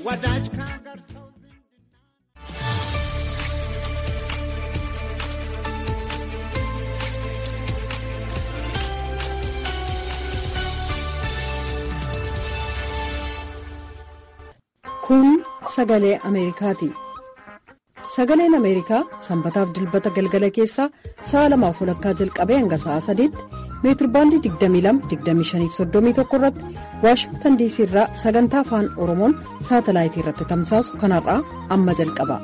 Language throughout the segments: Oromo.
ወዳጅ ከሀገር ሰው Kun sagalee Ameerikaati. Sagaleen Ameerikaa sanbataaf dilbata galgala keessaa sa'a lamaaf walakkaa jalqabee hanga sa'a sadiitti meetirbaandii 22-25-31 irratti Waashingtan diisii irraa sagantaa afaan Oromoon saatalaayitii irratti tamsaasu kanarraa amma jalqaba.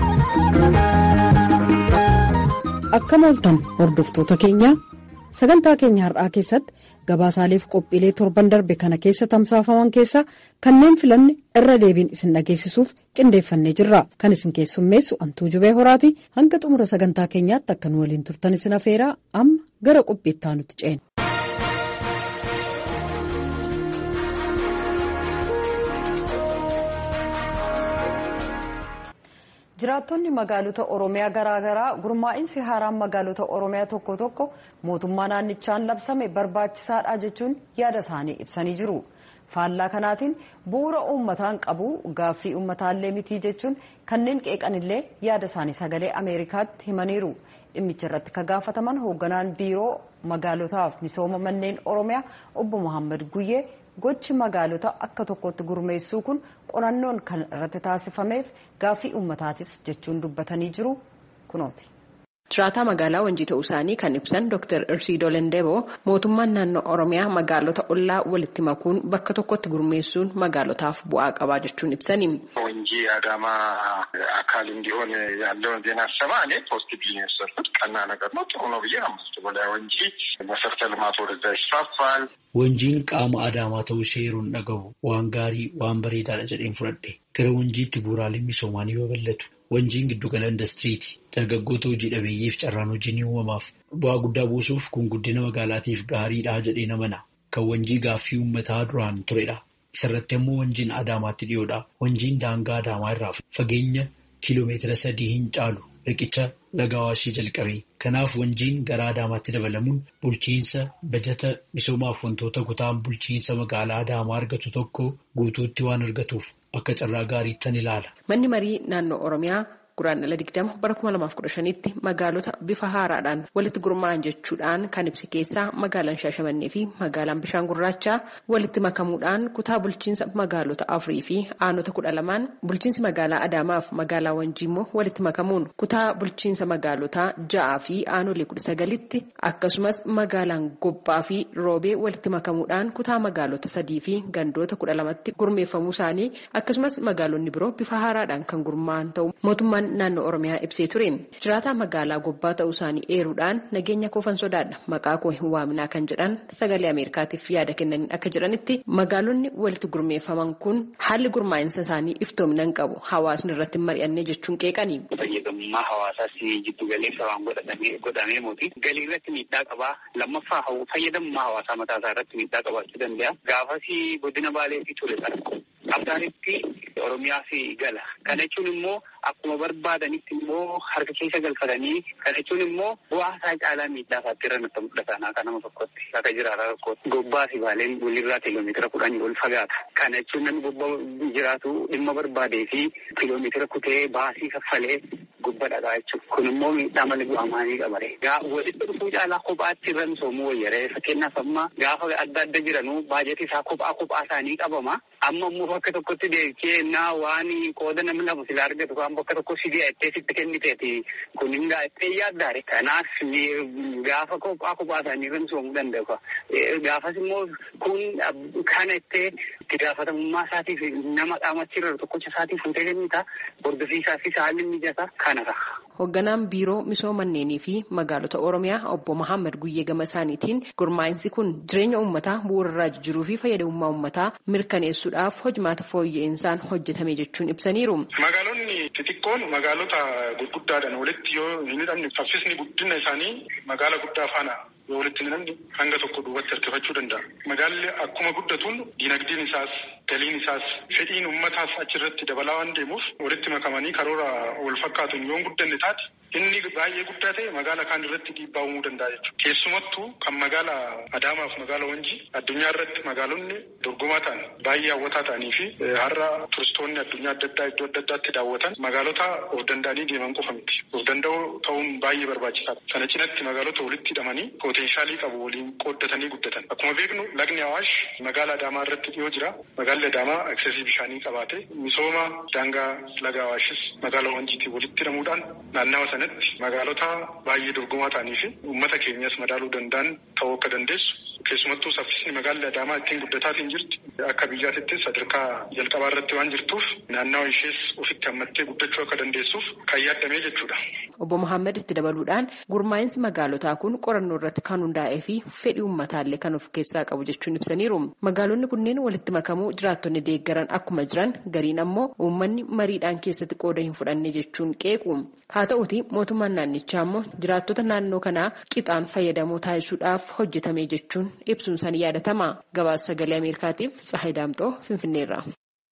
Akkam ooltan hordoftoota keenyaa sagantaa keenya har'aa keessatti gabaasaaleef qophiilee torban darbe kana keessa tamsaafaman keessaa kanneen filanne irra deebiin isin dhageessisuuf qindeeffannee jirra kan isin keessummeessu antuu jubee horaati hanga xumura sagantaa keenyaatti akka nu waliin turtan isin afeeraa amma gara qophiittaa nutti ceena. jiraattonni magaalota oromiyaa garaagaraa gurmaa'insi haaraan magaalota oromiyaa tokko tokko mootummaa naannichaan labsame barbaachisaadha jechuun yaada isaanii ibsanii jiru faallaa kanaatiin bu'uura uummataan qabu gaaffii uummataallee mitii jechuun kanneen qeeqanillee yaada isaanii sagalee ameerikaatti himaniiru dhimmicha irratti ka gaafataman hoogganaan biiroo magaalotaaf misooma manneen oromiyaa obbo Muhammad Guyyee gochi magaalota akka tokkotti gurmeessuu kun qorannoon kan irratti taasifameef gaaffii uummataatis jechuun dubbatanii jiru kunooti. Jiraataa magaalaa Wanjii ta'uu isaanii kan ibsan Dr. Irsiidoo Lendeboo mootummaan naannoo Oromiyaa magaalota ollaa walitti makuun bakka tokkotti gurmeessuun magaalotaaf bu'aa qabaa jechuun ibsani. ወንጂ አዳማ አካል እንዲሆን ያለውን ዜና ሰማ እኔ ፖዚቲቭ ነው የወሰድኩት። ቀና ነገር ነው፣ ጥሩ ነው ብዬ አምስት በላይ ወንጂ መሰረተ ልማት ወደዛ ይስፋፋል። Wanjiin qaama adaamaa ta'uu ishee yeroon dhagahu waan gaarii waan bareedaadha jedheen fudhadhe gara wanjiitti bu'uuraaleen misoomaa ni babal'atu. Wanjiin giddugala indastiriiti. Dargaggoota hojii dhabeeyyiif carraan hojii ni uumamaaf. Bu'aa guddaa buusuuf kun guddina magaalaatiif gaariidha jedhee namana. Kan wanjii gaaffii uummataa duraan turedha. Isarratti immoo wanjiin Adaamaatti dhiyoodha. Wanjiin daangaa Adaamaa irraa fageenya kiiloomeetira sadii hin caalu riqicha laga Awaashii jalqabe. Kanaaf wanjiin gara Adaamaatti dabalamuun bulchiinsa bajata misoomaaf wantoota kutaan bulchiinsa magaalaa Adaamaa argatu tokko guutuutti waan argatuuf akka carraa gaariittan ilaala. Manni marii naannoo Oromiyaa guraandhala digdama bara kuma lamaaf kudha shanitti magaalota bifa haaraadhaan walitti gurmaa'an jechuudhaan kan ibsi keessaa magaalaan Shaashamannee fi magaalaan Bishaan Gurraachaa walitti makamuudhaan kutaa bulchiinsa magaalota afurii fi aanota kudha lamaan bulchiinsi magaalaa Adaamaaf magaalaa Wanjii immoo walitti makamuun kutaa bulchiinsa magaalotaa ja'aa fi aanolee kudha sagalitti akkasumas magaalaan Gobbaa fi Roobee walitti makamuudhaan kutaa magaalota sadii fi gandoota kudha lamatti gurmeeffamuu isaanii akkasumas magaalonni biroo bifa haaraadhaan kan gurmaa'an ta'u mootummaan naannoo oromiyaa ibsee ture jiraataa magaalaa gobbaa ta'uu isaanii eeruudhaan nageenya koofan sodaadha maqaa koo hin waaminaa kan jedhan sagalee ameerikaatiif yaada kennaniin akka jedhanitti magaalonni walitti gurmeeffaman kun haalli gurmaa'insa isaanii iftoomina hin qabu hawaasni irratti mari'annee jechuun qeeqanii. fayyadamummaa hawaasaas jiddu galeessa waan godhamee muti galii irratti miidhaa qabaa lammaffaa fayyadamummaa hawaasaa mataa isaa irratti miidhaa qabaachuu danda'a gaafas godina baaleetti ture abdaanitti oromiyaa fi gala kana jechuun immoo akkuma barbaadanitti immoo harka keessa galfatanii kana jechuun immoo bu'aa isaa caalaa miidhaa isaatti irra nutti mul'ata akka nama tokkotti akka jiraata tokkotti gobbaa fi baaleen walirraa kiiloomeetira kudhanii ol fagaata kana jechuun namni gobbaa jiraatu dhimma barbaadee fi kiiloomeetira kutee baasii kaffalee gubba dhagaa jechuudha. Kun immoo miidhaa malee bu'aa maalii qabare. Walitti dhufuu caalaa kophaatti irra misoomuu wayyaree fakkeenyaaf amma gaafa adda adda jiranuu baajetii isaa kophaa kophaa isaanii qabama. Amma immoo bakka tokkotti deemtee naa waan qooda namni lama sila argatu waan bakka tokko si deettee sitti kenniteeti kun hin gaa'ettee yaaddaare. Kanaaf gaafa kophaa kophaa isaanii irra misoomuu danda'u. Gaafas immoo kun kana ittee itti gaafatamummaa isaatiif nama qaamatti irra tokkocha isaatiif fuutee kennita. Hordofsiisaa fi haalli mijataa kanadha. Hoogganaan biiroo misooma manneenii fi magaalota Oromiyaa obbo Mahammad Guyyee gama isaaniitiin gurmaa'insi kun jireenya uummataa bu'uurarraa jijjiiruu fi fayyadamummaa uummataa mirkaneessuudhaaf hojimaata fooyya'insa hojjetame jechuun ibsaniiru. Magaalonni xixiqqoon magaalota gurguddaadhaan walitti yoo hin hidhamne saffisni guddina isaanii magaala guddaa faana yoo walitti hin hidhamne hanga tokko duubatti harkifachuu danda'a. Magaalli akkuma guddatuun diinagdeen isaas galiin isaas fedhiin uummataas achirratti dabalaa waan deemuuf walitti makamanii karoora wal fakkaatuun yoo guddanne taate inni baay'ee guddaa ta'e magaala kaan irratti dhiibbaa uumuu danda'a jechuudha. Keessumattuu kan magaala Adaamaaf magaala Wanjii addunyaa irratti magaalonni dorgomaa ta'an baay'ee hawwataa ta'anii fi har'a turistoonni addunyaa adda addaa iddoo adda addaatti daawwatan magaalota of danda'anii deeman qofa miti. Of danda'uu ta'uun baay'ee barbaachisaadha. Sana cinatti magaalota walitti hidhamanii poteenshaalii qabu waliin qooddatanii guddatan. Akkuma beeknu lagni Awaash magaala Adaamaa irratti dhiyoo jira. Magaalli Adaamaa aksesii bishaanii qabaate misooma daangaa laga Awaashis magaala Wanjiitiin walitti hidhamuudhaan naannawa sanatti magaalota baay'ee dorgomaa ta'anii fi uummata keenyas madaaluu danda'an ta'uu akka dandeessu. Keessumattuu saffisni magaalli Adaamaa ittiin guddataatiin jirti. Akka biyyaatittis sadarkaa jalqabaa irratti waan jirtuuf naannawa ishees ofitti hammattee guddachuu akka dandeessuuf kan yaaddamee jechuudha. Obbo Mohaammed itti dabaluudhaan gurmaa'insi magaalotaa kun qorannoo irratti kan hundaa'ee fi fedhii uummataallee kan of keessaa qabu jechuun ibsaniiru. Magaalonni kunneen walitti makamuu jiraattonni deeggaran akkuma jiran gariin ammoo uummanni mariidhaan keessatti qooda hin fudhanne jechuun qeequ. Haa ta'uuti mootummaan naannichaa ammoo jiraattota naannoo kanaa qixaan fayyadamoo taasisuudhaaf hojjetame jechuun ibsuun isaanii yaadatama. Gabaasa sagalee Ameerikaatiif Tsahayi Daamxoo Finfinneerra.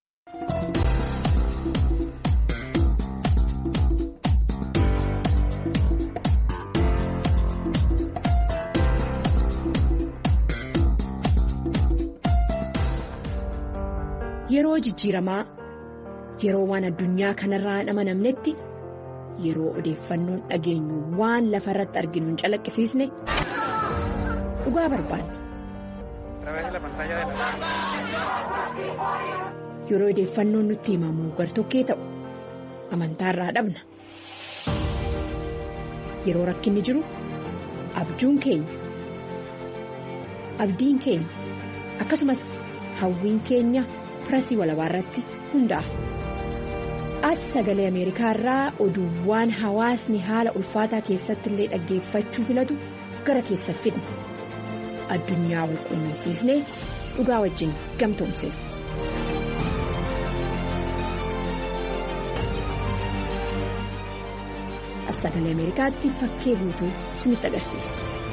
Yeroo jijjiiramaa yeroo waan addunyaa kanarraa hin amanamnetti yeroo odeeffannoon dhageenyu waan lafa irratti arginu hin calaqqisiisne dhugaa barbaanna. Yeroo odeeffannoon nutti himamu gartokkee ta'u amantaarraa dhabna. Yeroo rakkinni jiru abjuun keenya abdiin keenya akkasumas hawwiin keenya. pirasii walabaa irratti hundaa'a. As sagalee Ameerikaa irraa oduuwwan hawaasni haala ulfaataa keessatti illee dhaggeeffachuu filatu gara keessatti fidna. Addunyaa wal quunnamsiisnee dhugaa wajjin gamtoomsina. As sagalee Ameerikaatti fakkee guutuu isinitti agarsiisa.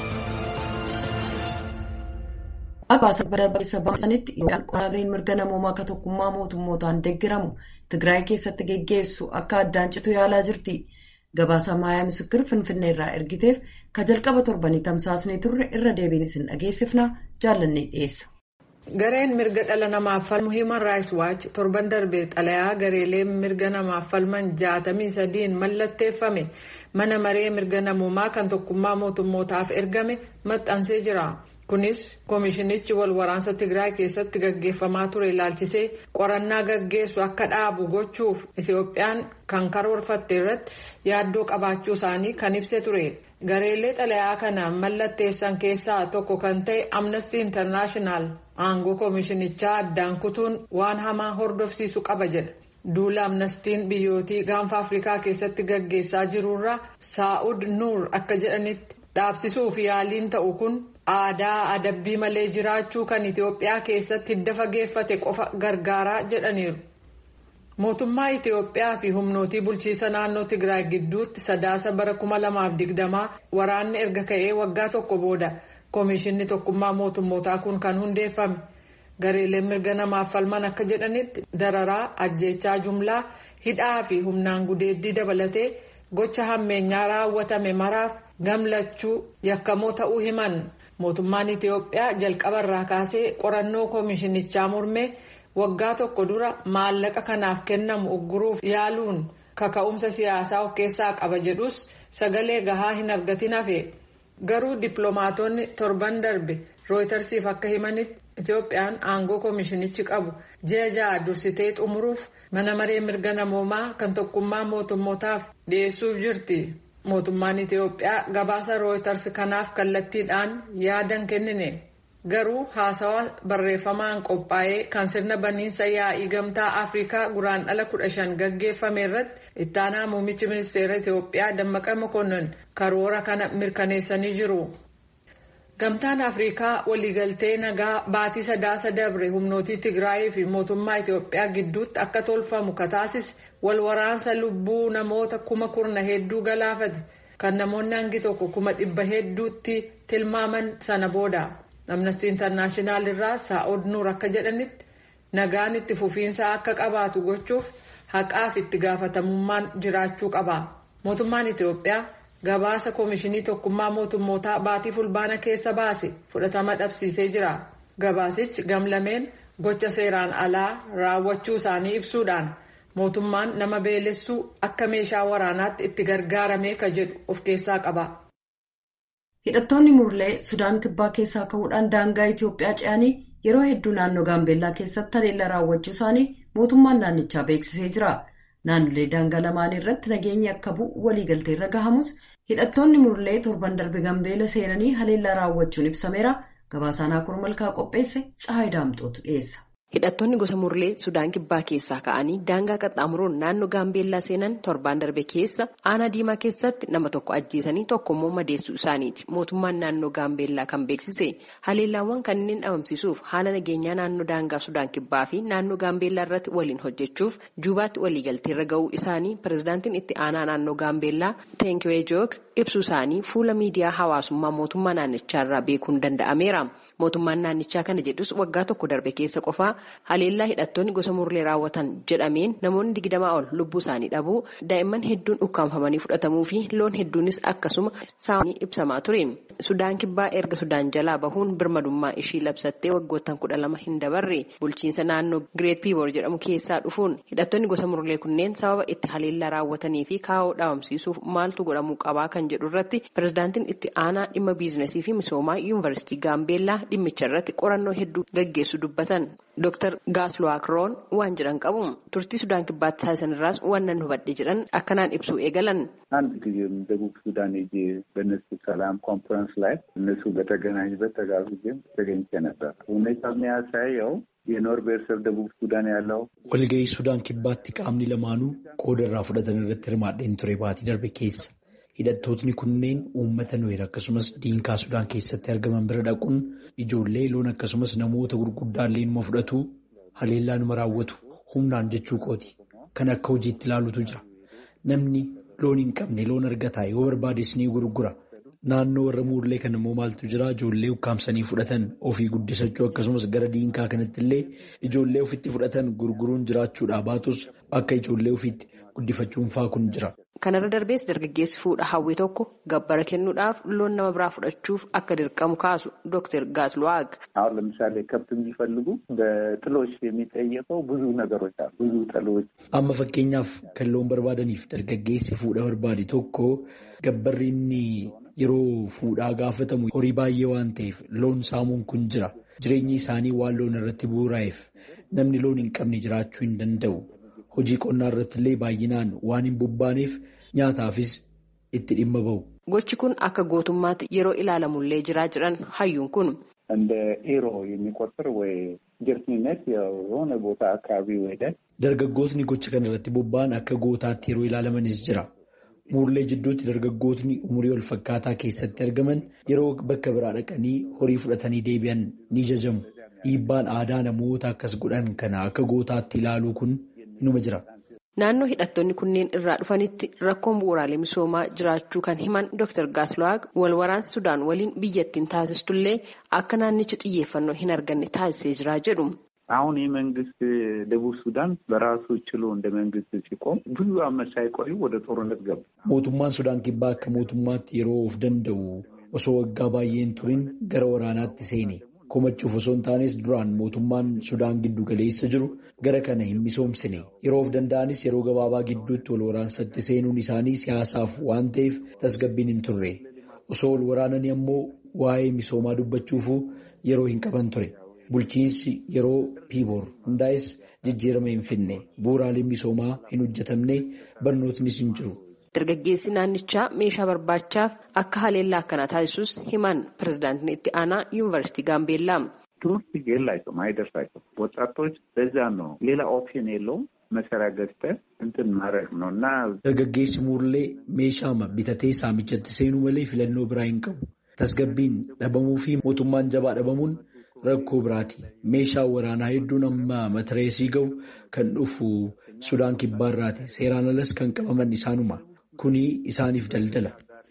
Akka barbaachisa baasanitti yookaan qoranneen mirga namoomaa akka tokkummaa mootummootaan deeggaramu Tigraay keessatti geggeessu akka addaan citu yaalaa jirti. Gabaasa Maayaa Misikir Finfinnee irraa ergiteef ka jalqaba torbanii tamsaasnee turre irra deebiin isin dhageessifna jaallannee dhiyeessa. Gareen mirga dhala namaaf falmu Human Rights Watch torban darbee xalayaa gareelee mirga namaaf falman jaatamii sadiin mallatteeffame mana maree mirga namoomaa kan tokkummaa mootummootaaf ergame maxxansee jira. Kunis koomishinichi wal waraansa Tigraay keessatti gaggeeffamaa ture ilaalchisee qorannaa gaggeessu akka dhaabu gochuuf Itoophiyaan kan karoorfatte irratti yaaddoo qabaachuu isaanii kan ibse ture. Gareelee xalayaa kana mallatteessan keessaa tokko kan ta'e Amnesty International aangoo koomishinichaa addaan kutuun waan hamaa hordofsiisu qaba jedha. Duula amnestiin biyyootii gaanfa Afrikaa keessatti gaggeessaa jirurra Saa'ud Nuur akka jedhanitti dhaabsisuuf yaaliin ta'u kun aadaa adabbii malee jiraachuu kan Itoophiyaa keessatti hidda fageeffate qofa gargaaraa jedhaniiru. Mootummaa Itoophiyaa fi humnootii bulchiisa naannoo Tigraay gidduutti sadaasa bara 2020 waraanni erga ka'ee waggaa tokko booda koomishinni tokkummaa mootummootaa kun kan hundeeffame. Gareeleen mirga namaaf falman akka jedhanitti dararaa ajjeechaa jumlaa hidhaa fi humnaan gudeeddii dabalatee gocha hammeenyaa raawwatame maraaf gamlachuu yakkamoo ta'uu himan. Mootummaan Itoophiyaa jalqaba irraa kaasee qorannoo koomishinichaa mormee waggaa tokko dura maallaqa kanaaf kennamu ugguruuf yaaluun kaka'umsa siyaasaa of keessaa qaba jedhus sagalee gahaa hin argatin hafe. Garuu dippiloomaatonni torban darbe rooytarsiif akka himanitti Itoophiyaan aangoo koomishinichi qabu ji'a ja'a dursitee xumuruuf mana maree mirga namoomaa kan tokkummaa mootummootaaf dhiyeessuuf jirti. Mootummaan Itoophiyaa gabaasa rooytars kanaaf kallattiidhaan yaadan kennine. Garuu haasawaa barreeffamaan qophaa'ee kan sirna baniinsa yaa'ii gamtaa Afrikaa guraandhala kudha shan gaggeeffame irratti ittaanaa muummichi ministeera Itoophiyaa Dammaqa Mokonnon karoora kana mirkaneessanii jiru. Gamtaan Afrikaa waliigaltee nagaa baatii sadaasa dabre humnootii Tigraayii fi mootummaa Itoophiyaa gidduutti akka tolfamu kataasise wal waraansa lubbuu namoota kuma kurna hedduu galaafate kan namoonni hangi tokko kuma dhibba hedduutti tilmaaman sana booda. Amnesty International irraa Saa'od Nuur akka jedhanitti nagaan itti fufiinsa akka qabaatu gochuuf haqaaf itti gaafatamummaan jiraachuu qaba. Mootummaan Itoophiyaa gabaasa koomishinii tokkummaa mootummootaa baatii fulbaana keessa baase fudhatama dhabsiisee jira. Gabaasichi gamlameen gocha seeraan alaa raawwachuu isaanii ibsuudhaan mootummaan nama beelessuu akka meeshaa waraanaatti itti gargaaramee ka jedhu of keessaa qaba. Hidhattoonni murlee Sudaan kibbaa keessaa ka'uudhaan daangaa Itoophiyaa ce'anii yeroo hedduu naannoo Gaambeellaa keessatti haleellaa raawwachuu isaanii mootummaan naannichaa beeksisee jira. Naannolee daangaa lamaan irratti nageenyi akka bu'u waliigaltee irra gahamus hidhattoonni murlee torban darbe Gaambeella seenanii haleellaa raawwachuun ibsameera. Gabaasaan Akur Malkaa qopheesse Tsahaay Daamxootu dhiyeessa. Hidhattoonni gosa murlee Sudaan kibbaa keessaa ka'anii daangaa qaxxaamuruun naannoo Gaambeellaa seenan torbaan darbe keessa aanaa diimaa keessatti nama tokko ajjeesanii tokkommoo madeessuu isaaniiti. Mootummaan naannoo Gaambeellaa kan beeksise haleellaawwan kanneen dhabamsiisuuf haala nageenyaa naannoo daangaa Sudaan kibbaa fi naannoo Gaambeellaa irratti waliin hojjechuuf juubaatti waliigalteerra ga'uu isaanii pirezidaantiin itti aanaa naannoo Gaambeellaa Teenkiwee Joog ibsuu isaanii fuula miidiyaa hawaasummaa mootummaa naannichaarraa beekuun danda'ameera. Mootummaan naannichaa kana jedhus waggaa tokko darbe keessa qofaa haleellaa hidhattoonni gosa murlee raawwatan jedhameen namoonni digdamaa ol lubbuu isaanii dhabuu daa'imman hedduun ukkaanfamanii fudhatamuu fi loon hedduunis akkasuma saamanii ibsamaa ture. Sudaan kibbaa erga Sudaan jalaa bahuun birmadummaa ishii labsattee waggoottan kudha lama hin dabarre bulchiinsa naannoo Gireet Piiboor jedhamu keessaa dhufuun hidhattoonni gosa murlee kunneen sababa itti haleellaa raawwatanii fi kaa'oo dhabamsiisuuf maaltu godhamuu qabaa kan jedhu irratti pirezidaantiin itti aanaa dhimma biizinasii fi misoomaa yuunivarsiitii Gaambeellaa dhimmicha irratti qorannoo hedduu gaggeessu dubbatan. Dr. Gaasluwaakroon waan jedhan qabu turtii Sudaan kibbaatti taasisan irraas waan nan hubadhe jedhan akkanaan ibsuu eegalan. አንድ ጊዜም ደቡብ ሱዳን ሄጄ በእነሱ ሰላም ኮንፈረንስ ላይ እነሱ በተገናኙበት ተጋብዤም ተገኝቼ ነበር። ሁኔታ የሚያሳየው የኖር ብሔረሰብ ደቡብ ሱዳን ያለው walga'ii Sudaan kibbaatti qaamni lamaanuu qooda irraa fudhatan irratti hirmaadheen ture baatii darbe keessa. Hidhattootni kunneen uummata Nuweer akkasumas diinkaa Sudaan keessatti argaman bira dhaquun ijoollee loon akkasumas namoota gurguddaallee numa fudhatu haleellaa numa raawwatu humnaan jechuu kooti. Kan akka hojiitti ilaalutu jira. Namni loon hin qabne loon argataa yoo barbaades ni gurgura. Naannoo warra muurlee kan immoo maaltu jira ijoollee ukkaamsanii fudhatan ofii guddisachuu akkasumas gara diinkaa kanatti illee ijoollee ofitti fudhatan gurguruun jiraachuudhaa baatus akka ijoollee ofiitti guddifachuun faa kun jira. Kanarra darbees dargaggeessi fuudha hawwii tokko gabbara kennuudhaaf loon nama biraa fudhachuuf akka dirqamu kaasu Dr. Gaasluwaag. አሁን ለምሳሌ ከብት የሚፈልጉ በጥሎች የሚጠየቀው ብዙ ነገሮች አሉ። ብዙ ጥሎች Amma fakkeenyaaf kan loon barbaadaniif dargaggeessi fuudha barbaade tokko gabbarri inni yeroo fuudhaa gaafatamu horii baay'ee waan ta'eef loon saamuun kun jira. Jireenyi isaanii waan loon irratti bu'uuraa'eef namni loon hin qabne jiraachuu hin danda'u. Hojii qonnaa irratti illee baay'inaan waan hin bobbaaneef nyaataafis itti dhimma bahu. Gochi kun akka gootummaatti yeroo ilaalamullee jiraa jiran hayyuun kun. እንደ ኤሮ የሚቆጥር ወይ ጀርትኒነት የሆነ ቦታ አካባቢ ወደ Dargaggootni gocha kana irratti bobba'an akka gootaatti yeroo ilaalamanis jira. Muurlee jidduutti dargaggootni umurii wal fakkaataa keessatti argaman yeroo bakka biraa dhaqanii horii fudhatanii deebi'an ni jajamu. Dhiibbaan aadaa namoota akkas godhan kana akka gootaatti ilaaluu kun inuma jira. Naannoo hidhattoonni kunneen irraa dhufanitti rakkoon bu'uuraalee misoomaa jiraachuu kan himan Dr. Gaasluwaag wal waraansi Sudaan waliin biyyattiin taasistullee akka naannichi xiyyeeffannoo hin arganne taasisee jira jedhu. አሁን ይህ መንግስት ደቡብ ሱዳን በራሱ ችሎ እንደ መንግስት ሲቆም ብዙ ዓመት ሳይቆዩ ወደ ጦርነት ገቡ። Mootummaan Sudaan kibbaa akka mootummaatti yeroo of danda'u osoo waggaa baay'een turin gara waraanaatti seene. Komachuuf osoo hin taanes duraan mootummaan Sudaan giddu galeessa jiru gara kana hin misoomsine. Yeroo of danda'anis yeroo gabaabaa gidduutti wal waraansatti seenuun isaanii siyaasaaf waan ta'eef tasgabbiin hin turre. Osoo wal waraananii ammoo waa'ee misoomaa dubbachuufuu yeroo hin qaban ture. Bulchiinsi yeroo piiboor hundaa'es jijjiirama hin finne. Bu'uuraaleen misoomaa hin hojjetamne barnootnis hin jiru. Dargaggeessi naannichaa meeshaa barbaachaaf akka haleellaa akkanaa taasisus himan pirezidaantiin itti aanaa yuunivarsiitii Gaambeellaa. ትምህርት የላቸውም፣ አይደርሳቸውም። ወጣቶች በዛ ነው። ሌላ ኦፕሽን የለውም። መሳሪያ ገዝተህ እንትን ማድረግ ነው እና Dargaggeessi muurlee meeshaama bitatee saamichatti seenuu malee filannoo biraa hin qabu. Tasgabbiin dhabamuu fi mootummaan jabaa dhabamuun rakkoo biraati. Meeshaan waraanaa hedduun amma matareesii ga'u kan dhufu Sudaan kibbaarraati. Seeraan alas kan qabaman isaanuma. Kuni isaaniif daldala.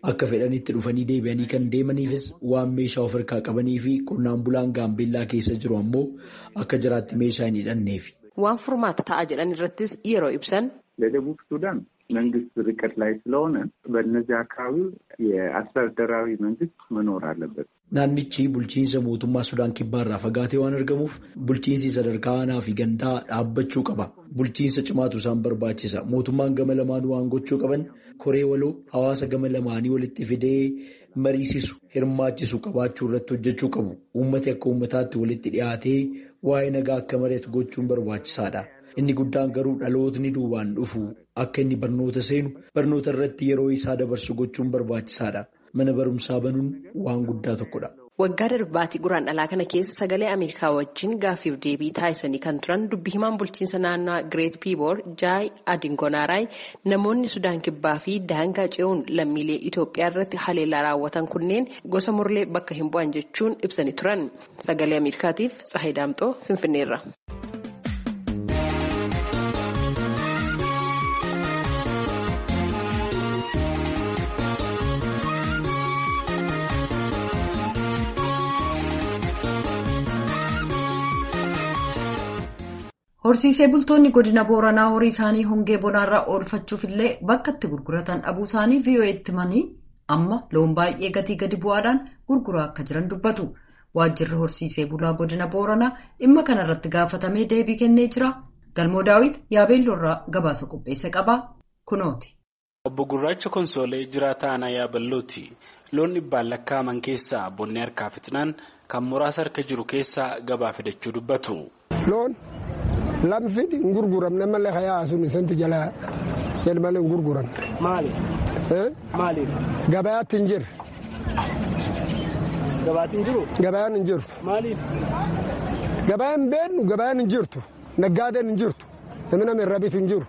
Akka fedhanitti dhufanii deebi'anii kan deemaniifis waan meeshaa of harkaa qabanii fi qonnaan bulaan gaambeellaa keessa jiru ammoo akka jiraatti meeshaa hin hidhanneef. Waan furmaata ta'a jedhan irrattis yeroo ibsan. ለደቡብ ሱዳን መንግስት ርቀት ላይ ስለሆነ በእነዚህ አካባቢ የአስተዳደራዊ መንግስት መኖር አለበት። Naannichi bulchiinsa mootummaa Sudaan kibbaarraa fagaatee waan argamuuf bulchiinsi sadarkaa aanaa fi gandaa dhaabbachuu qaba. Bulchiinsa cimaatu isaan barbaachisa. Mootummaan gama lamaanuu waan gochuu qaban koree waloo hawaasa gama lamaanii walitti fidee mariisisu hirmaachisu qabaachuu irratti hojjechuu qabu. Uummati akka uummataatti walitti dhiyaatee waa'ee nagaa akka mari'atu gochuun barbaachisaadha. Inni guddaan garuu dhalootni duubaan dhufu akka inni barnoota seenu barnoota irratti yeroo isaa dabarsu gochuun barbaachisaadha. Mana barumsaa banuun waan guddaa tokkodha. Waggaa darbaatii guraan dhalaa kana keessa sagalee Ameerikaa wajjin gaaffiif deebii taasisanii kan turan dubbi himaan bulchiinsa naannoo Gireet Piiboor Jaay Adingonaaraay namoonni Sudaan Kibbaa fi daangaa ce'uun lammiilee Itoophiyaa irratti haleellaa raawwatan kunneen gosa murlee bakka hin bu'an jechuun ibsanii turan. Sagalee Ameerikaatiif Tsahayi Daamxoo Finfinneerra. Horsiisee bultoonni godina Booranaa horii isaanii hongee bonaarraa oolfachuuf illee bakka itti gurguratan dhabuu isaanii VOA'tti himanii amma loon baay'ee gatii gadi bu'aadhaan gurguraa akka jiran dubbatu. Waajjirri horsiisee bulaa godina Booranaa dhimma kanarratti gaafatamee deebii kennee jira. Galmoo Daawit yaabeelloorraa gabaasa qopheesse qaba. Kunooti. Obbo Gurraacha Konsoolee jiraataa aanaa yaaballooti. Loon dhibbaan lakkaa'aman keessaa bonni harkaa fitnaan kan muraasa harka jiru keessaa gabaa fidachuu dubbatu. Lamfiti hin gurguramne malee hayaa sun isanti jala jedh malee hin gurguran. Maaliif? Maaliif? Gabayaatti hin jirre. Gabaatti hin jiru? Gabayaan hin jirtu. Maaliif? Gabayaan beeknu gabayaan hin jirtu. Naggaadeen hin jirtu. Namni nama irra bitu hin jiru.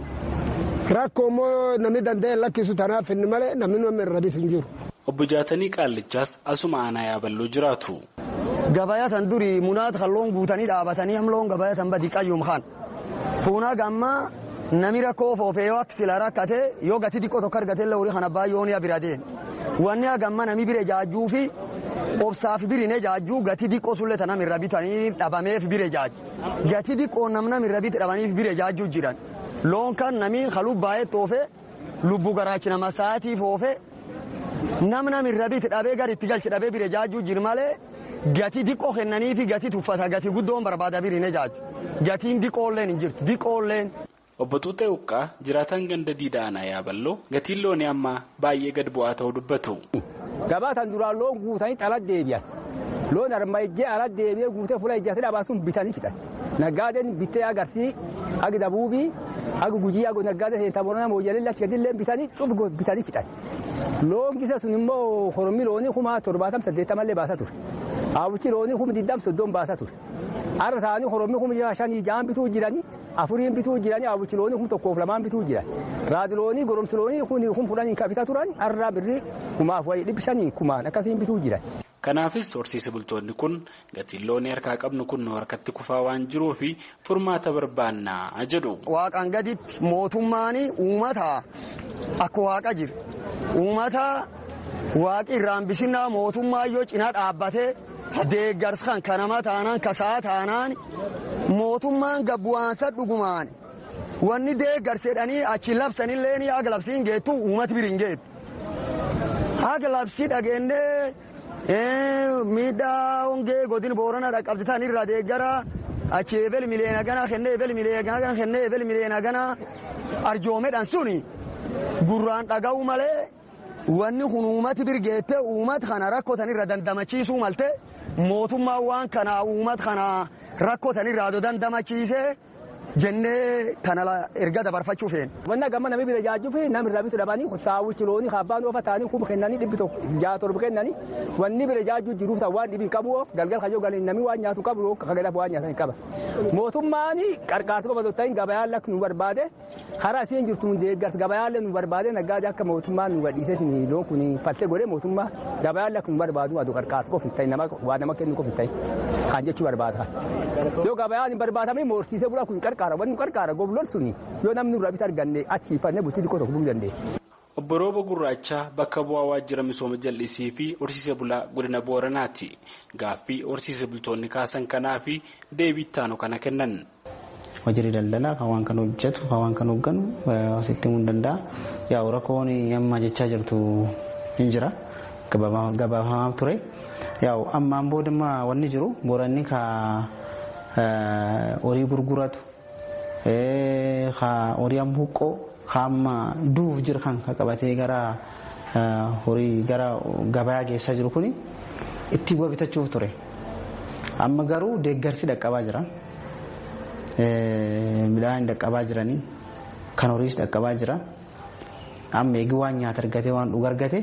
Rakkoo immoo namni danda'e lakkisu tanaaf inni malee namni nama irra bitu hin jiru. Obbo Jaatanii Qaallichaas asuma aanaa yaaballoo jiraatu. Gabayaa tan duri munaat kan loon guutanii dhaabatanii hamloon gabayaa tan badii qayyum kaan. Fuunaa gammaa nami rakkoo foofee yoo akka sila rakkate yoo gati xiqqoo tokko argate illee horii kana baay'oo ni bira deema. Wanni hagamma nami bire jaajjuu fi obsaaf birine jaajjuu gati xiqqoo sullee tanam irra bitanii dhabameef bire jaaju. Gati xiqqoo namnam irra bit dhabaniif bire jaajjuu jiran. Loon kan nami haluu baay'ee toofe lubbu garaachina masaatii foofe namnam irra bit dhabee gadi itti galchi dhabee bire jaajjuu jir malee. Gati diqqoo kennanii fi gati tuffata gati guddoon barbaada biriine jaaju. Gatiin diqqoolleen hin jirtu diqqoolleen. Obbo Tuutee Uqqaa jiraataan ganda diidaa aanaa yaaballoo gatiin loonii ammaa baay'ee gad bu'aa ta'uu dubbatu. Gabaa tan duraan loon guutanii ala deebi'an. Loon arma ijjee ala deebi'ee guutee fuula ijjaatee dhabaa sun bitanii fixan. Naggaadeen bittee agarsii agi dabuubii agi gujii agi naggaadee seentaa boronaa mooyyalee lachi gadillee bitanii cuf bitanii fixan. Loon gisa sun immoo horomii loonii kuma torbaatam saddeettamallee baasaa ture. Hawwichi loonii kuma digdam soddon baasaa ture. Har'a ta'anii horomii kuma shanii ja'an bituu jiranii afuriin bituu jiranii hawwichi loonii kuma tokkoof lamaan bituu jiran. Raadi loonii goromsi loonii kun kun fudhanii kabita turan har'aa birrii kumaaf wayii dhibbi shanii kumaan akkasiin bituu jiran. Kanaafis horsiise bultoonni kun gatiin loonii harkaa qabnu kun harkatti kufaa waan jiruu fi furmaata barbaannaa jedhu. Waaqaan gaditti mootummaan uummata akka waaqa jira. Uummata waaqi irraan bisinaa mootummaa yoo cinaa dhaabbatee deeggarsa kan kanama taanaan kasaa taanaan mootummaan gabbu'aansa dhugumaan wanni deeggarsedhanii achi labsanillee ni haga labsiin geettu uummati biriin geettu. Haga labsii dhageennee miidhaa hongee godin boorana dhaqqabditan irraa deeggara achi ebel miliyoona ganaa kennee ebel miliyoona ganaa kennee ebel miliyoona ganaa arjoomedhan suni gurraan dhaga'u malee wanni kun uummati birgeette uummata kana rakkotan irra dandamachiisuu malte mootummaan waan kana uummata kana rakkotan irraa dandamachiisee jennee kana erga dabarfachuu feene. Wanna gamma namni bira jaajjuu fi namni irraa bitu dhabanii saawwichi loonii abbaan oofa ta'anii kuma kennanii dhibbi tokko ja'a torba kennanii wanni bira jaajjuu jiruuf ta'u waan dhibii qabu oof galgal kayyoo galanii namni waan nyaatu qabu kagalaaf waan nyaatan qaba. Mootummaan qarqaartu qofa otoo ta'in gabayaan lakki nu barbaade karaa isiin jirtu nu deeggarsa gabayaan nu barbaade naggaade akka mootummaan nu gadhiisee loon kun faltee godhee mootummaa gabayaan lakki nu barbaadu adu qarqaartu qofa hin ta'in nama waa nama kennu qofa hin ta'in kan jechuu barbaada. Yoo gabayaan hin barbaadamne moorsiisee bulaa kun qarqaara wanni qarqaara gobloon suni yoo namni irraa bisa arganne achiifannee bultii xiqqoo tokko buluu dandeenya. Obbo Rooba Gurraachaa bakka bu'aa waajjira misooma jallisii fi horsiise bulaa godina Booranaati. Gaaffii horsiise bultoonni kaasan kanaa fi deebii ittaanu kana kennan. Waajjirri daldalaa kan waan kan hojjetu kan waan kan hoogganu asitti himuu ni danda'a. Yaa rakkoon amma jechaa jirtu hin jira. Gabaafamaa ture. Yaa ammaan boodimmaa wanni jiru booranni ka horii gurguratu horii amma huqqoo hamma duuf jira kan qabatee gara horii gara gabaa geessaa jiru kuni itti bu'a bitachuuf ture. Amma garuu deeggarsi dhaqqabaa jira. Midhaan dhaqqabaa jiranii kan horiis dhaqqabaa jira. Amma eegi waan nyaata argatee waan dhuga argate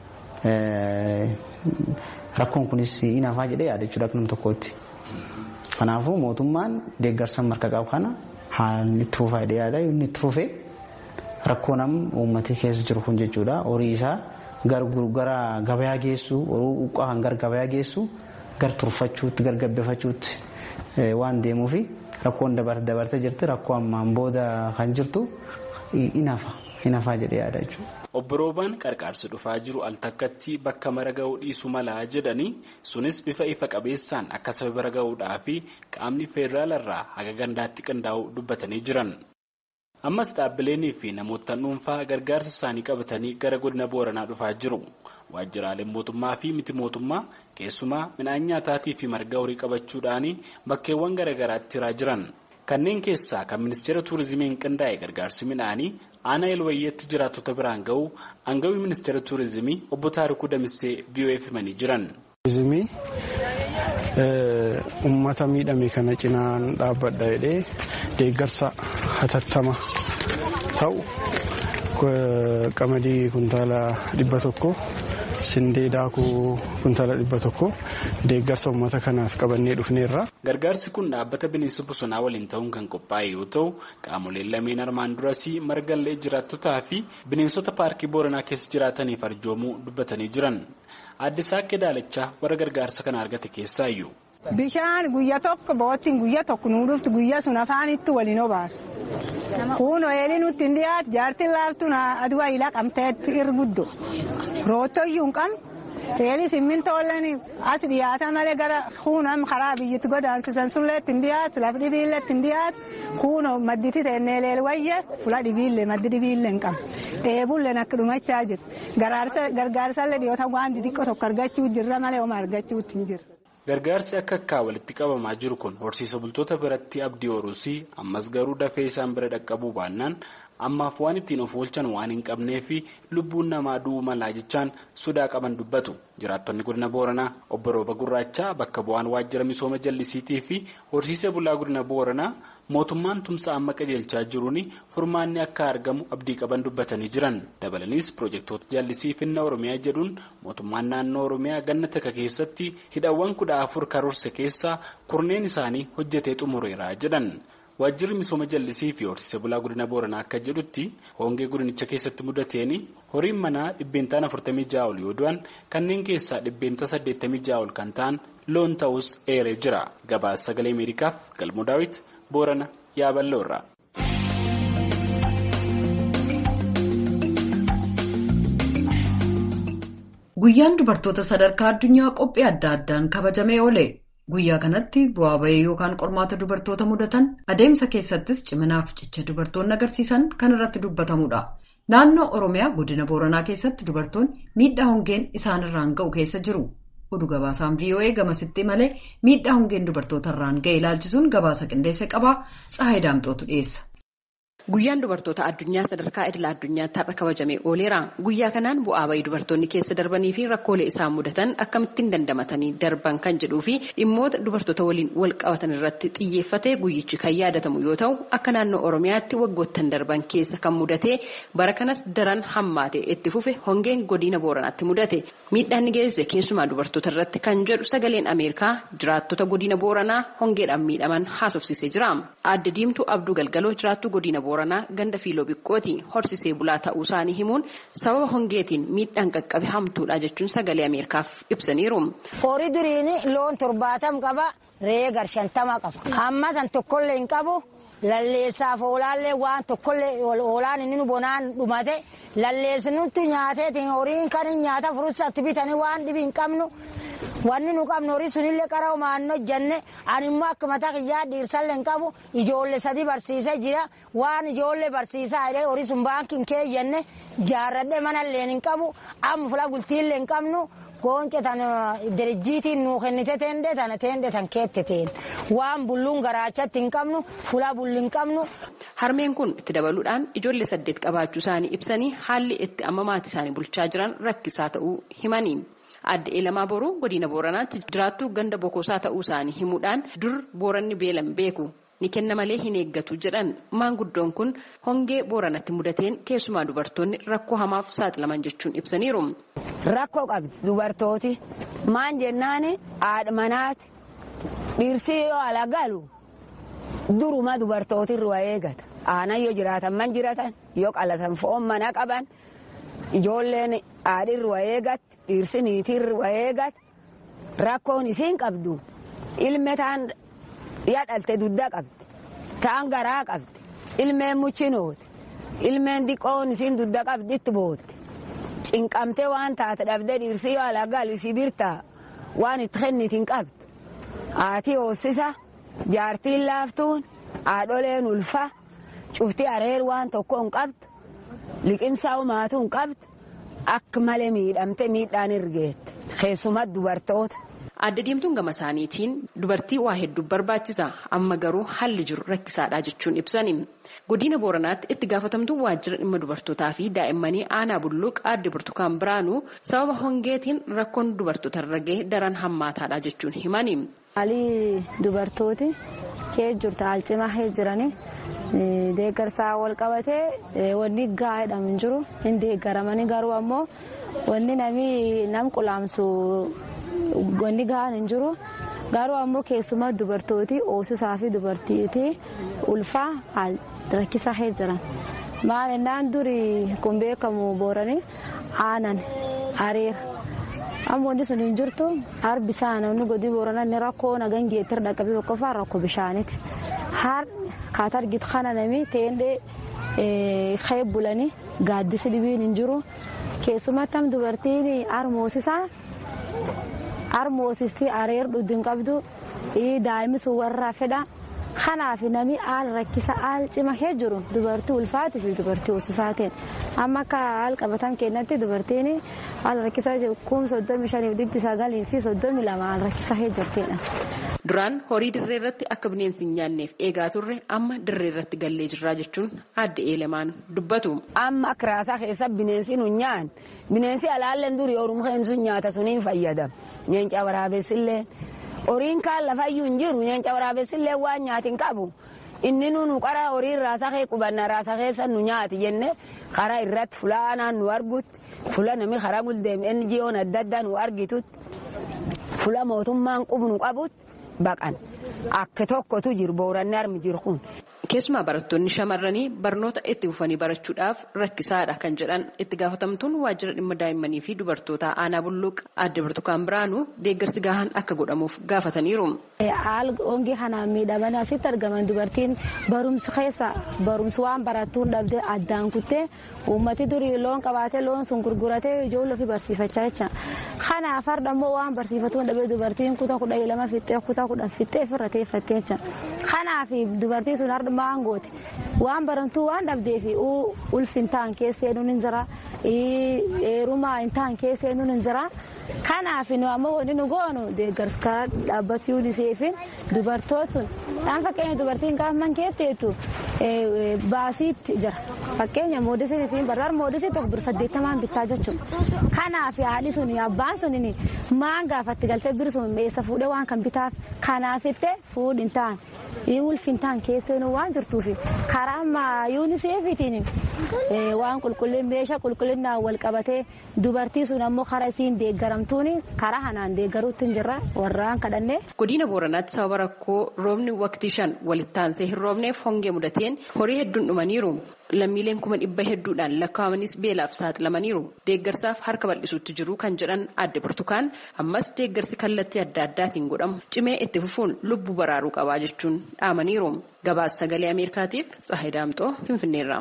rakkoon kunis hin hafaa jedhee yaadachuudha akka nam tokkootti. Kanaafuu mootummaan deeggarsa marka qabu kana haalli itti fufaa jedhee yaada inni itti fufee rakkoo nam uummatee keessa jiru kun jechuudha horii isaa gara gabayaa geessu horii uqqaa kan gara gabayaa geessu gar turfachuutti gar gabbifachuutti waan deemuufi rakkoon dabartee jirti rakkoo ammaan booda kan jirtu hin hafa hin hafaa jedhee yaada jechuudha. Obbo Roobaan qarqaarsi dhufaa jiru al takkatti bakka mara ga'uu dhiisuu malaa jedhanii sunis bifa ifa qabeessaan akka saba bira ga'uudhaa fi qaamni federaalarraa haga gandaatti qindaa'uu dubbatanii jiran. Ammas dhaabbileenii fi namoota dhuunfaa gargaarsa isaanii qabatanii gara godina Booranaa dhufaa jiru. Waajjiraaleen mootummaa fi miti mootummaa keessumaa midhaan nyaataatii fi marga horii qabachuudhaan bakkeewwan garaagaraatti hiraa jiran. Kanneen keessaa kan ministeera tuurizimiin qindaa'e gargaarsi midhaanii aanaa elwayyeetti jiraattota biraan ga'u aangawii ministeera tuurizimii obbo Taarikuu Damissee BOF himanii jiran. Tuurizimii uummata miidhame kana cinaan dhaabbadha jedhee deeggarsa hatattama ta'u qamadii kuntaala dhibba tokko sindee daakuu kuntaala dhibba tokko deeggarsa uummata kanaaf qabannee dhufneerra. Gargaarsi kun dhaabbata bineensa bosonaa waliin ta'uun kan qophaa'e yoo ta'u qaamoleen lameen armaan duras margallee jiraattotaa fi bineensota paarkii booranaa keessa jiraataniif arjoomuu dubbatanii jiran. Aadde Saakkee Daalachaa warra gargaarsa kana argate keessaa iyyuu. Bishaan guyya tokko boottiin guyya tokko nuu dhuftu guyya sun afaanitti waliin obaasu. Kun eelii nutti hin dhiyaatu jaartiin laaftuun aduwaa ilaa qabteetti irguddo. Roottoyyuu hin qabne. Eelii simmintooleen as dhiyaata malee gara kuunam karaa biyyatti godaansisan sunillee ittiin dhiyaatu lafa dhibiillee ittiin dhiyaatu kuunoo madditi teennee leel wayye fula dhibiillee maddi dhibiillee hin qabu. Dheebulleen akka dhumachaa jira. Gargaarsallee dhiyoota waan xixiqqoo tokko argachuu jirra malee oma argachuutti hin jirra. Gargaarsi akka akkaa walitti qabamaa jiru kun horsiisa bultoota biratti abdii horuusii ammas garuu dafee isaan bira dhaqqabuu baannaan ammaaf waan ittiin of oolchan waan hin qabnee fi lubbuun namaa du'uu malaa jechaan sodaa qaban dubbatu jiraattonni godina booranaa obbo Rooba Gurraachaa bakka bu'aan waajjira misooma jallisiitii fi horsiisee bulaa godina booranaa mootummaan tumsa amma qajeelchaa jiruun furmaanni akka argamu abdii qaban dubbatanii jiran dabalanis piroojeektoota jallisii finna oromiyaa jedhuun mootummaan naannoo oromiyaa ganna takka keessatti hidhawwan kudha afur karoorse keessaa kurneen isaanii hojjetee xumureera jedhan. Waajjirri misooma jallisii fi horsiisee bulaa godina booranaa akka jedhutti hongee godinicha keessatti mudateen horiin manaa dhibbeentaan afurtamii ja'a ol yoo du'an kanneen keessaa dhibbeenta saddeettamii ja'a ol kan ta'an loon ta'us eeree jira. Gabaasa sagalee Ameerikaaf galmoo daawwit boorana yaaballoorra. Guyyaan dubartoota sadarkaa addunyaa qophii adda addaan kabajamee oole. Guyyaa kanatti bu'aa bahee yookaan qormaata dubartoota mudatan adeemsa keessattis ciminaaf cicha dubartoonni agarsiisan kan irratti dubbatamudha. Naannoo Oromiyaa godina Booranaa keessatti dubartoonni miidhaa hongeen isaanirraan ga'u keessa jiru. Oduu gabaasaan VOA gamasitti malee miidhaa hongeen dubartootarraan ga'e ilaalchisuun gabaasa qindeesse qabaa Tsahaay Daamxootu dhiyeessa. Guyyaan dubartoota addunyaa sadarkaa idila addunyaatti har'a kabajamee ooleera. Guyyaa kanaan bu'aa bahii dubartoonni keessa darbanii fi rakkoolee isaan mudatan akkamittiin dandamatanii darban kan jedhuu fi dhimmoota dubartoota waliin wal qabatan irratti xiyyeeffatee guyyichi kan yaadatamu yoo ta'u akka naannoo Oromiyaatti waggoottan darban keessa kan mudate bara kanas daran hammaate itti fufe hongeen godina Booranaatti mudate. Miidhaan ni geesse keessumaa dubartoota irratti kan jedhu sagaleen Ameerikaa jiraattota godina Booranaa hongeedhaan miidhaman haasofsiisee jira. Aadde Diimtuu Abduu Galgaloo jiraattu godina Booranaa ganda fiiloo biqqooti horsisee bulaa ta'uu isaanii himuun sababa hongeetiin miidhaan qaqqabe hamtuudha jechuun sagalee Ameerikaaf ibsaniiru. Horii duriin loon torbaatam qaba re'ee gar shantama qaba. Amma san tokkollee hin qabu lalleessaaf oolaallee waan tokkollee oolaan inni nu bonaan dhumate lalleessinutti nyaateetiin horiin kan hin nyaata furusatti bitanii waan dhibi hin qabnu. Wanni nu qabnu horii sunillee qara maannoo jenne ani immoo akka mataa kiyyaa dhiirsallee hin qabu ijoollee sadii barsiisee jira waan ijoollee barsiisaa jedhee horii sun baankiin keeyyenne jaarradhee manallee hin qabu amma fula bultiillee hin qabnu goonce tan dirjiitiin nuu kennite teende tana teende tan keette teen waan bulluun garaachatti hin qabnu fula bulli hin qabnu. Harmeen kun itti dabaluudhaan ijoollee saddeet qabaachuu isaanii ibsanii haalli itti amma maatii isaanii bulchaa jiran rakkisaa ta'uu himanii. Adde Elamaa Boruu godina Booranaatti jiraattuu ganda bokosaa ta'uu isaanii himuudhaan dur booranni beelan beeku ni kenna malee hin eeggatu jedhan maanguddoon kun hongee booranatti mudateen keessumaa dubartoonni rakkoo hamaaf saaxilaman jechuun ibsaniiru. Rakkoo qabdi dubartooti maan jennaani haadha manaati dhirsi yoo ala galu duruma dubartooti irraa eegata aanan yoo jiraatan man jiratan yoo qalatan foon mana qaban ijoolleen haadhi irraa eegatti. dhirsi niitii irraa eegate rakkoon isiin qabdu ilme taan yadhalte dudda qabdi taan garaa qabdi ilmeen muchinooti ilmeen diqqoon isiin dudda qabdi itti bootti cinqamtee waan taate dhabde dhirsi yoo ala galu isii birtaa waan itti kennitiin qabdu haati hoossisa jaartiin laaftuun haadholeen ulfa cufti areer waan tokko hin qabdu liqimsaa umaatu hin qabdu. Akka malee miidhamte miidhaan ergeette keessumatti dubartoota. Adda diimtuun gama isaaniitiin dubartii waa hedduu barbaachisa amma garuu haalli jiru rakkisaadha jechuun ibsani. Godina Booranaatti itti gaafatamtuu waajjira dhimma dubartootaa fi daa'immanii aanaa bulluuq aadde burtukaan biraanuu sababa hongeetiin rakkoon dubartoota irra gahe daran hammaataadha jechuun himani. Haalli dubartooti kee jirtu haal cimaa jiranii. deeggarsaa wal qabatee wanni gahaa jedhamu hin jiru hin deeggaramanii garuu ammoo wanni namni nam qulaamsu wanni gahaan hin jiru garuu ammoo keessumaa dubartooti hoosisaa fi dubartiitii ulfaa haal rakkisaa jiran maal ennaan durii kun beekamu booranii aanan areera. amma wanti sun hin jirtu harbi isaa namni godii booranaa inni rakkoo nagan geettir dhaqqabee tokkoffaa rakkoo bishaaniiti. Har kaata argitu kana nami teendee kee bulanii gaaddisi dhibiin hin jiru. Keessumatti am dubartiin harmoosisaa harmoosistii areer dhudhu hin qabdu daa'imni sun warraa fedha. Kanaaf nami haal rakkisa haal cima kee jiru dubartii ulfaatii fi dubartii hoosisaatiin amma akka haal qabatan keenyatti dubartiin haal rakkisaa jiru kun soddomi shaniif dhibbi sagalii fi soddomi lama haal rakkisaa kee jirtidha. Duraan horii dirree irratti akka bineensi hin nyaanneef eegaa turre amma dirree irratti gallee jirraa jechuun adda eelemaan dubbatu. Amma akka raasaa keessa bineensi nu nyaan bineensi alaalleen durii ormuheen sun nyaata suniin fayyadama nyeenca waraabessillee. horiin kaan lafayyuu hin jiru nyeenca waraabessillee waan nyaatin qabu inni nu qara horii raasaa kee qubanna raasaa keessa nu nyaati jenne karaa irratti fulaanaan nu argutti fula nami karaa guldeem NGO'n adda addaa nu argitutti fula mootummaan qubnu qabutti baqan akka tokkotu jiru booranni armi jiru kun. Keessumaa barattoonni shamarranii barnoota itti fufanii barachuudhaaf rakkisaadha kan jedhan itti gaafatamtuun waajjira dhimma daa'immanii fi dubartoota aanaa bulluuq adda burtukaan biraanuu deeggarsi gahaan akka godhamuuf gaafataniiru. Haal hongee kanaan miidhaman asitti argaman dubartiin barumsi keessa barumsi waan barattuun dhabdee addaan kuttee uummati durii loon qabaatee loon sun gurguratee ijoollee ofii barsiifachaa jecha. Kanaaf har'a immoo waan barsiifatuun dhabee dubartiin kutaa kudha lama fixxee kutaa kudhan fixxee ofirra teeffattee jecha. Kanaaf dubartiin sun har'a maangooti waan barantuu waan dhabdeef ulfi hin ta'an keessa eenyuun hin jira heerumaa hin ta'an keessa eenyuun hin jira. Kanaaf nu ammoo wanti nu goonu deeggarsa dhaabbata UNICEFin dubartootun dhaan fakkeenya dubartiin gaafa man keetteetu baasiitti jira fakkeenya moodisiin isiin barbaadu moodisii tokko bir saddeettamaan bittaa jechuudha. Kanaaf haadhi sun abbaan sun maan gaafatti galtee birsuun eessa fuudhee waan kan bitaaf kanaaf itti fuudhin ta'an ulfi hin ta'an keessa waan waan jirtuuf karaa ammaa yuuniseefiitiin waan qulqullin meeshaa qulqullinnaan wal qabatee dubartii sun ammoo karaa isiin deeggaramtuun karaa kanaan deeggaruutti hin jirra warraan kadhannee. Godina Booranaatti sababa rakkoo roobni waqtii shan walitti aansee hin roobneef hongee mudateen horii hedduun dhumaniiru. Lammiileen kuma dhibba hedduudhaan lakkaa'amanis beelaaf saaxilamaniiru. Deeggarsaaf harka bal'isuutti jiru kan jedhan adde Burtukaan ammas deeggarsi kallattii adda addaatiin godhamu cimee itti fufuun lubbuu baraaruu qabaa jechuun dhaamaniiru. Gabaasa sagalee Ameerikaatiif Tsahayi Daamxoo Finfinneerra.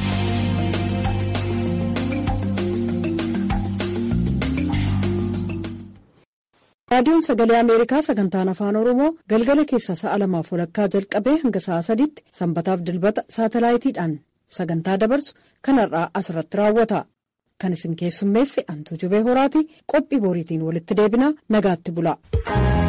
raadiyoon sagalee ameerikaa sagantaan afaan oromoo galgala keessa sa'a lamaaf walakkaa jalqabee hanga sa'a sadiitti sanbataaf dilbata saatalaayitiidhaan sagantaa dabarsu kanarraa asirratti raawwata kan isin keessummeesse antuu jubee horaati qophii booriitiin walitti deebinaa nagaatti bula.